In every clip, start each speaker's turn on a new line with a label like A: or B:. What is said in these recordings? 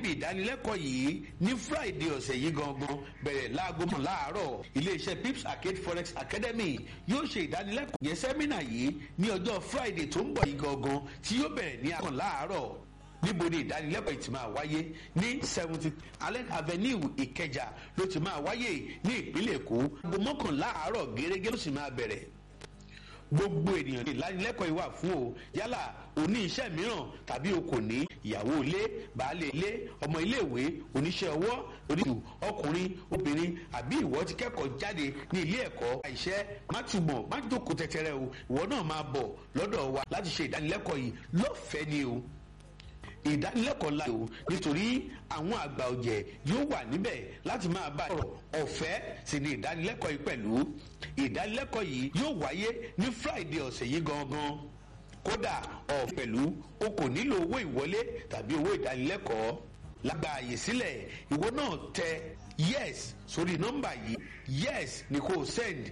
A: níbi ìdánilẹ́kọ̀ọ́ yìí ní friday ọ̀sẹ̀ yìí gangan bẹ̀rẹ̀ láago mọ̀ láàárọ̀ iléeṣẹ́ pips arcade forex academy yóò ṣe ìdánilẹ́kọ̀ọ́ yẹn sẹ́mínà yìí ní ọjọ́ friday tó ń bọ̀ yìí gangan tí yóò bẹ̀rẹ̀ ní àkàn láàárọ̀ níbo ni ìdánilẹ́kọ̀ọ́ yìí ti máa wáyé ní seventy allen avenue ìkẹjà ló ti máa wáyé ní ìpínlẹ̀ èkó aago mọ́kànlá àárọ̀ gẹ́gẹ́ ló sì máa bẹ̀rẹ̀ gbogbo ènìyàn ní ìdánilẹ́kọ̀ọ́ yìí wà fún o yálà oní iṣẹ́ mìíràn tàbí o kò ní ìyàwó ilé baálé ilé ọmọ iléèwé oníṣẹ́ ọwọ́ oníṣù ọkùnrin obìnrin àbí ìwọ ti kẹ́kọ̀ọ́ jáde ní ilé ẹ̀kọ́ àìṣẹ́ má túbọ̀ má jókòó tẹ́tẹ́rẹ́ o ìwọ náà máa bọ̀ lọ́dọ̀ wa láti ṣe ìdánilẹ́kọ̀ọ́ yìí lọ́fẹ̀ẹ́ ni o ìdánilẹ́kọ̀ọ́ la o nítorí àwọn àgbà ọ̀jẹ̀ yóò wà níbẹ̀ láti máa bá ọ̀rọ̀ ọ̀fẹ́ sì ni ìdánilẹ́kọ̀ọ́ yìí pẹ̀lú ìdánilẹ́kọ̀ọ́ yìí yóò wáyé ní friday ọ̀sẹ̀ yìí gangan kódà ọ̀ pẹ̀lú o kò nílò owó ìwọlé tàbí owó ìdánilẹ́kọ̀ọ́ lágbà àyè sílẹ̀ ìwọ náà tẹ yes sórí nọ́mbà yìí yes ni kò send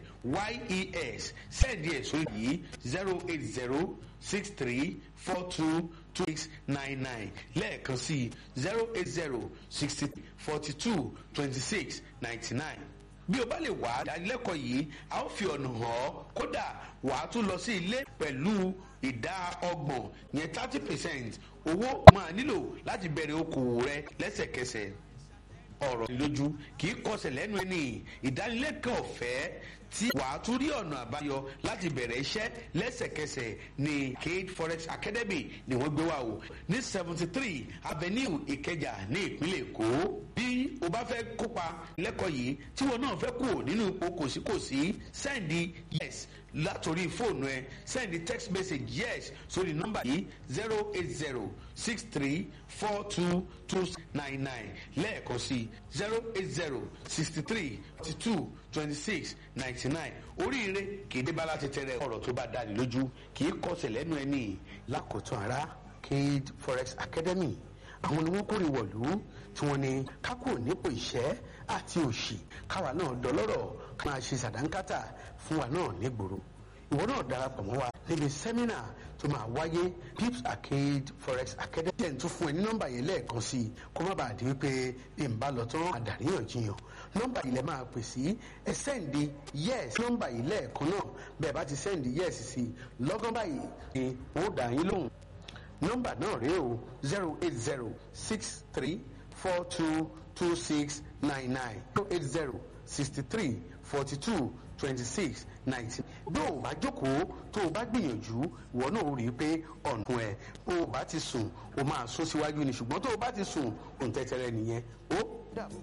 A: yes send yẹ sórí yìí zero eight zero six three four two two six nine nine lẹ́ẹ̀kan sí zero eight zero sixty forty two twenty six ninety nine bí o bá lè wá ìdánilẹ́kọ̀ọ́ yìí a ó fi ọ̀nà hàn ọ́ kódà wà á tún lọ sí ilé pẹ̀lú ìdá ọgbọ̀n yẹn thirty percent owó máa nílò láti bẹ̀rẹ̀ okòwò rẹ lẹ́sẹ̀kẹsẹ̀ ọ̀rọ̀ lójú kì í kọsẹ̀ lẹ́nu ẹni ìdánilẹ́kọ̀ọ́ ọ̀fẹ́ tí wàá tún rí ọ̀nà àbáyọ láti bẹ̀rẹ̀ iṣẹ́ lẹ́sẹ̀kẹsẹ̀ ní cade forex academy ni wọ́n gbé wá o ní seventy three avenue ìkẹjà ní ìpínlẹ̀ èkó bí o bá fẹ́ kópa lẹ́kọ̀ọ́ yìí tí wọn náà fẹ́ kú nínú ipò kòsíkòsí sẹ́ndì yes látòrí fóònù ẹ sẹ́ndì text message yes sórí nọ́mbà yìí zero eight zero six three four two two nine nine lẹ́ẹ̀kan sí zero eight zero sixty three forty two twenty six ninety nine oríire kì í débá láti tẹrẹ ọ̀rọ̀ tó bá dáni lójú kì í kọsẹ̀ lẹ́nu ẹni lákòótán ara cade forex academy àwọn ni wọ́n kórè wọ̀lú tí wọ́n ní kákò nípò ìṣẹ́ àti òṣì káwa náà dọlọ́rọ̀ ká máa ṣe sàdánkátà fún wa náà nígboro ìwọ náà darapọ̀ mọ́ wa níbi sẹ́mínà tó máa wáyé pips arcade forex academy ẹ̀ ń tún fún ẹ ní nọ́mbà yẹn lẹ́ẹ̀kan sí i kó má bàa di wípé bí n bá lọ tán àdàríyànjiyàn nọ́mbà yìí lẹ máa pè sí ẹ sẹ́ǹdì yes nọ́mbà yìí lẹ́ẹ̀kan náà bẹ́ẹ̀ bá ti sẹ́ǹdì yes sí i lọ́gán báyìí ni wọ́n dà yín lóhùn nọ́mbà náà rèé o zero eight zero six three four two two six nine nine zero eight zero sixty three forty two twenty six nineteen bí o bá jókòó tó o bá gbìyànjú ìwọ náà rí i pé ọ̀nà ẹ̀ bó o bá ti sùn o máa sún síwájú ni ṣùgbọ́n tó o bá ti sùn òǹtẹ̀tẹ̀rẹ̀ nìyẹn ó dàbọ̀.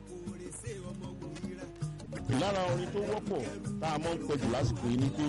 B: lára orin tó wọ́pọ̀ tá a mọ̀ ń pẹ̀jù lásìkò yìí ni pé.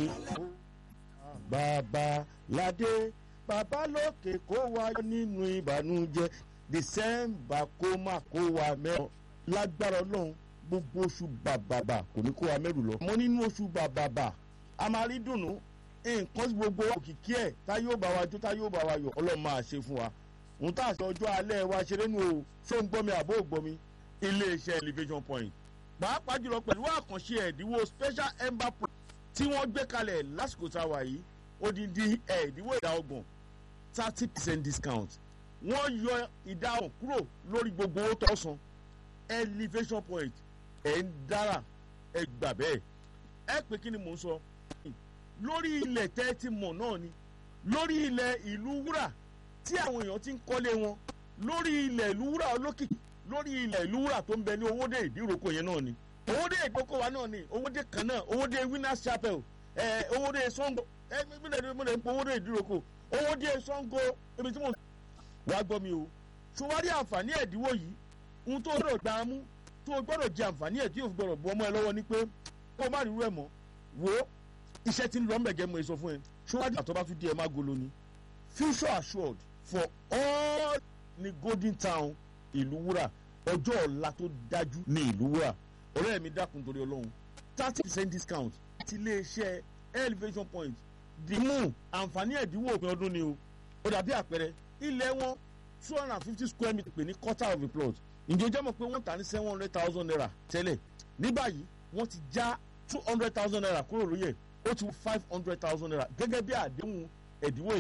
B: bàbá ládé bàbá lókè kó wa nínú ìbànújẹ́ december kó má kó wa mẹ́rọ lágbára ọlọ́run gbogbo oṣù bàbàbà kò ní kó wa mẹ́rù lọ. mo nínú oṣù bàbàbà a máa rí dùnú nǹkan tí gbogbo òkìkí ẹ̀ tá yóò bá wa jó tá yóò bá wa yọ ọlọ́run máa ṣe fún wa. òun tá a ṣe ọjọ́ alẹ́ wa ṣeré nu o ṣó ń gbọ́ mi àbó ò gbọ́ mi iléeṣẹ́ elevation point pàápàá jùlọ pẹ̀lú àkànṣe ẹ̀dínwó special ember pro tí wọ́n gbé kalẹ̀ lásìkò tá a wà yìí odidi ẹ̀dínwó ìdá ọgbọ̀n thirty percent discount wọ́n yọ ìdá ọ̀hún kúrò lórí gbogbo owó tó san elevation point ẹ̀ ń dára ẹ gbà bẹ́ẹ̀ ẹ pé kí ni mò ń sọ lórí ilẹ̀ tẹ́ ti mọ̀ náà ni lórí ilẹ̀ ìlú wúrà tí àwọn èèyàn ti ń kọ́lé wọn lórí ilẹ̀ ìlú wúrà olókìkí lórí ilẹ̀ ìlú wúrà tó ń bẹ ní owóde ìdíròkọ yẹn náà ni owóde ìkókó wa náà ni owóde kan náà owóde winners chapel ẹ owóde sango ẹ mílẹ̀ mílẹ̀ ń pọ owóde ìdíròkọ owóde sango ibi tí mo wá gbọ́ mi o ṣùwárí àǹfààní ẹ̀dínwó yìí ohun tó gbọ́dọ̀ gbà á mú tó gbọ́dọ̀ jẹ àǹfààní ẹ̀ tí yóò fi gbọ́dọ̀ bu ọmọ ẹ lọ́wọ́ ni pé kó má rí irú ẹ̀ mọ́ wo iṣẹ́ tí ń lọ mẹ̀gẹ́ mo sọ fún ẹ ṣùwárí àtọ́bá tún di ẹ̀ má golo ni future assured for all ní golden town ìlú wúrà ọjọ́ ọ̀la tó dájú ní ìlú wúrà ọ̀rẹ́ mi dákun torí ọlọ́run thirty percent discount ti iléeṣẹ́ elevation point dìímù àǹfààní ẹ̀dínwó òpin ọdún ni o ó dàbí àpẹẹrẹ ilẹ̀ wọn two hundred and fifty square meter pè ní quarter of a plot ǹjẹ́ o jẹ́ mọ̀ pé wọ́n tà ní seven hundred thousand naira tẹ́lẹ̀ ní báyìí wọ́n ti já two hundred thousand naira kúrò lóye ó ti five hundred thousand naira gẹ́gẹ́ bí àdéhùn ẹ̀dínwó